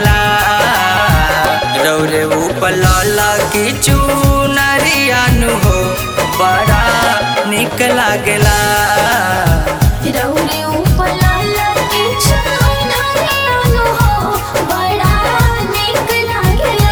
लागेला रौरे ऊपर लाला की चुनरियानु हो बड़ा निक लागेला रौरे ऊपर लाला के चुनरियानु हो बड़ा नीक लागेला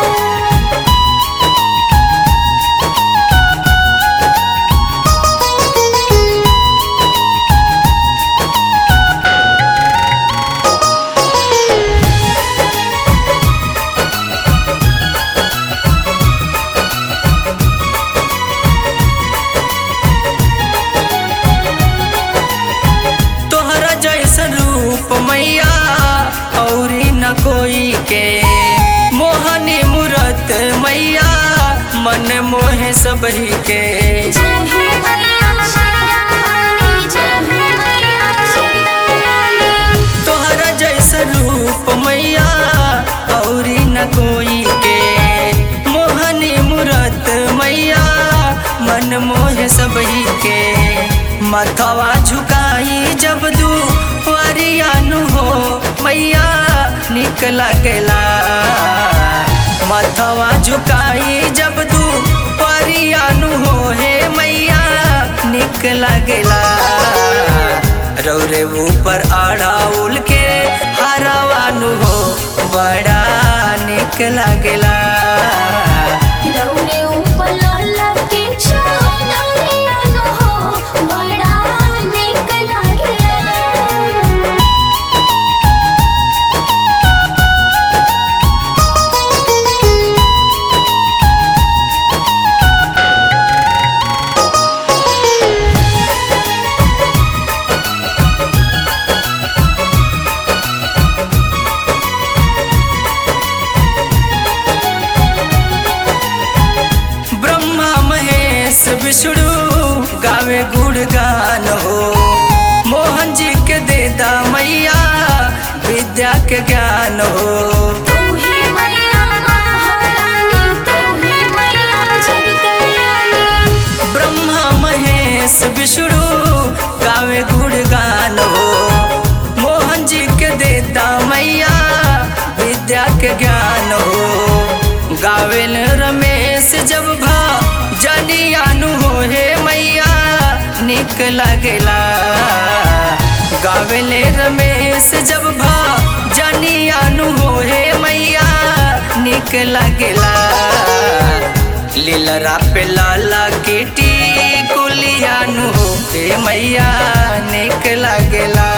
तोहरा जैसन रूप मैया औरी न कोई के मोहनी मूरत मैया मन मोहे सबही के जय हो मैया शेरावाली जय हो मैया शेरावाली तोहरा जैसन रूप मैया औरी न कोई के मोहनी मूरत मैया मन मोहे सबही के मथवा झुकाई जब दू वरियानु हो मैया निक लगेला मथवा झुकाई जब दू परियानु हो हे मैया निक लगेला रौरे ऊपर अड़ाउल के हरवानु हो बड़ा निक लगेला रौरे ऊपर लाला के चुनरियानु हो बड़ा नीक लागेला ब्रह्मा महेश विष्णु गावे गुणगान हो मोहन जी के देदा मैया विद्या के ज्ञान हो तू ही मैया महारानी तू ही मैया जग कल्याणी ब्रह्मा महेश विष्णु गावे गुणगान हो मोहन जी के देता मैया विद्या के ज्ञान हो गावेल रमेश जब भा जनियानु हो हे मैया निक लगेला गावेले रमेश जब भा जनियानु हो हे मैया निक लगेला लीलरा पे लाला केटी कुलियानु हो हे मैया निक लागेला